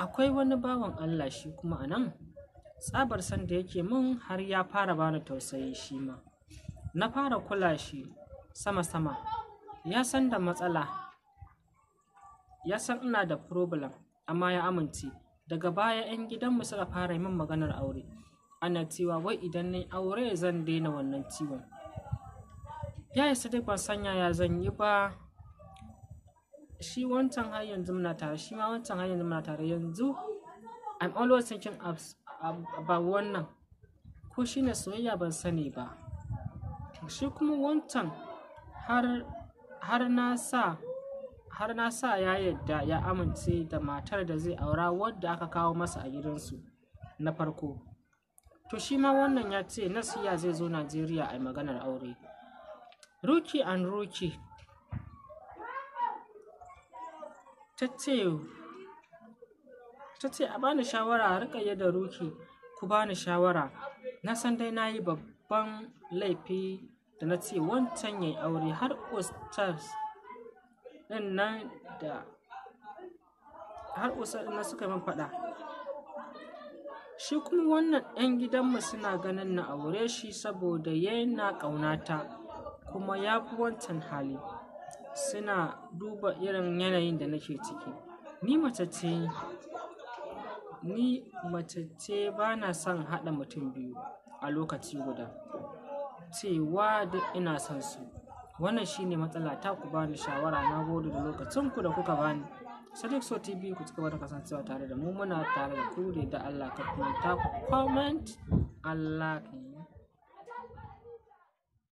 akwai wani bawan Allah shi kuma a nan tsabar san da yake min har ya fara bani tausayi shi ma na fara kula shi sama-sama ya san da matsala ya san ina da problem amma ya amince daga baya 'yan gidanmu suka fara min maganar aure ana cewa wai idan na aure zan daina wannan ciwon ya isa dai ban sanya ya zan yi ba shi wancan har yanzu muna tare shi ma wancan har yanzu muna tare yanzu I'm always thinking about wannan ko shi ne soyayya ban sani ba shi kuma wancan har har na sa har na sa ya yadda ya amince da matar da zai aura wadda aka kawo masa a gidansu na farko to shi ma wannan ya ce nasiya zai zo najeriya a maganar aure ruki and ruki ta ce a bani shawara a rika da ruki ku bani shawara na san dai na yi babban laifi da na ce wancan ya yi aure har ustaz ɗin nan da har ustaz ɗin suka min faɗa shi kuma wannan 'yan gidanmu suna ganin na aure shi saboda yana ƙaunata kuma ya fi wancan hali suna duba irin yanayin da nake ciki ni mace ce ni mace ce ba na son haɗa mutum biyu a lokaci guda cewa duk ina son su wannan shine matsala ta ku bani shawara na gode da lokacin ku da kuka bani sadiq so tv ku cigaba da kasancewa tare da mu muna tare da ku da Allah ka kuma ta comment Allah